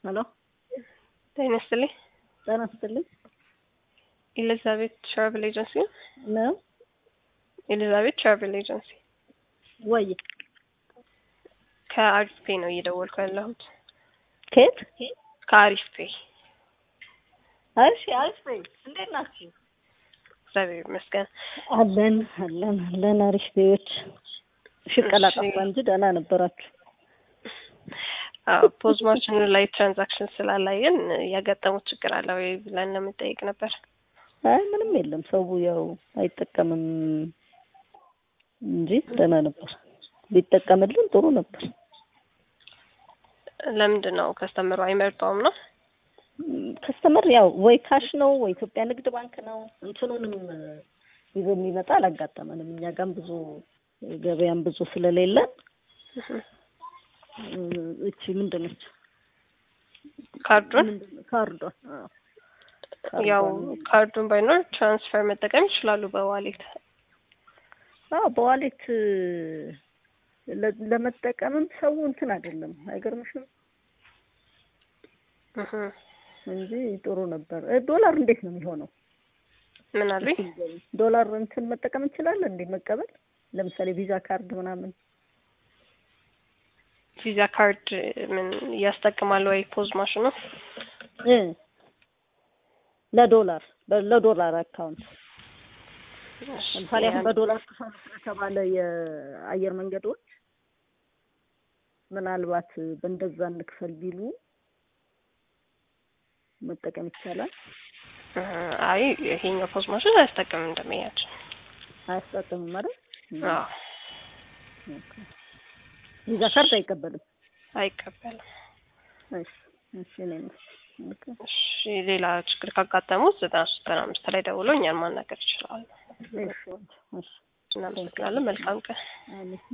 ሄሎ ጤና ይስጥልኝ። ጤና ይስጥልኝ ኤሊዛቤት ትራቨል ኤጀንሲ ነው? ነው ኤሊዛቤት ትራቨል ኤጀንሲ ወይ ከአሪፍ ፔ ነው እየደወልኩ ያለሁት። ከየት? ከአሪፍ ፔ እሺ አሪፍ ነኝ። እንዴት ናችሁ? እግዚአብሔር ይመስገን። አለን አለን አለን አሪፍ ቤዎች ሽቀላ እሺ። ጠፋ እንጂ ደህና ነበራችሁ። አዎ ፖዝ ማሽኑ ላይ ትራንዛክሽን ስላላየን ያጋጠሙት ችግር አለ ወይ ብለን ለምንጠይቅ ነበር። አይ ምንም የለም። ሰው ያው አይጠቀምም እንጂ ደህና ነበር። ቢጠቀምልን ጥሩ ነበር። ለምንድን ነው ከስተምሩ አይመርጠውም ነው? ከስተመር ያው ወይ ካሽ ነው ወይ ኢትዮጵያ ንግድ ባንክ ነው። እንትኑንም ይዞ የሚመጣ አላጋጠመንም። እኛ ጋም ብዙ ገበያም ብዙ ስለሌለን እቺ ምንድን ነች ካርዱን ምንድን ነው? ካርዷን አዎ። ያው ካርዷን ካርዱን ባይኖር ትራንስፈር መጠቀም ይችላሉ በዋሌት። አዎ በዋሌት ለ- ለመጠቀምም ሰው እንትን አይደለም። አይገርምሽም? እህ እንጂ ጥሩ ነበር። እ ዶላር እንዴት ነው የሚሆነው? ምን አሉኝ? ዶላር እንትን መጠቀም እንችላለን እንዴ? መቀበል ለምሳሌ ቪዛ ካርድ ምናምን ቪዛ ካርድ ምን ያስጠቅማል ወይ ፖዝ ማሽኑ? እ ለዶላር በ- ለዶላር አካውንት ለምሳሌ አሁን በዶላር ክፈሉ ስለተባለ የአየር መንገዶች ምናልባት በእንደዛ እንክፈል ቢሉ መጠቀም ይቻላል። እህ አይ ይሄኛው ፖዝ ማሽን አያስጠቅምም እንደሚያችን። አያስጠቅምም ማለት አዎ ቪዛ ካርድ አይቀበልም። አይቀበልም። እሺ እሺ እኔ ኦኬ እሺ ሌላ ችግር ካጋጠሙት ዘጠና ሶስት ዘጠና አምስት ላይ ደውሎ እኛን ማናገር ይችላሉ። እሺ እሺ እናመሰግናለን። መልካም ቀን። አሜን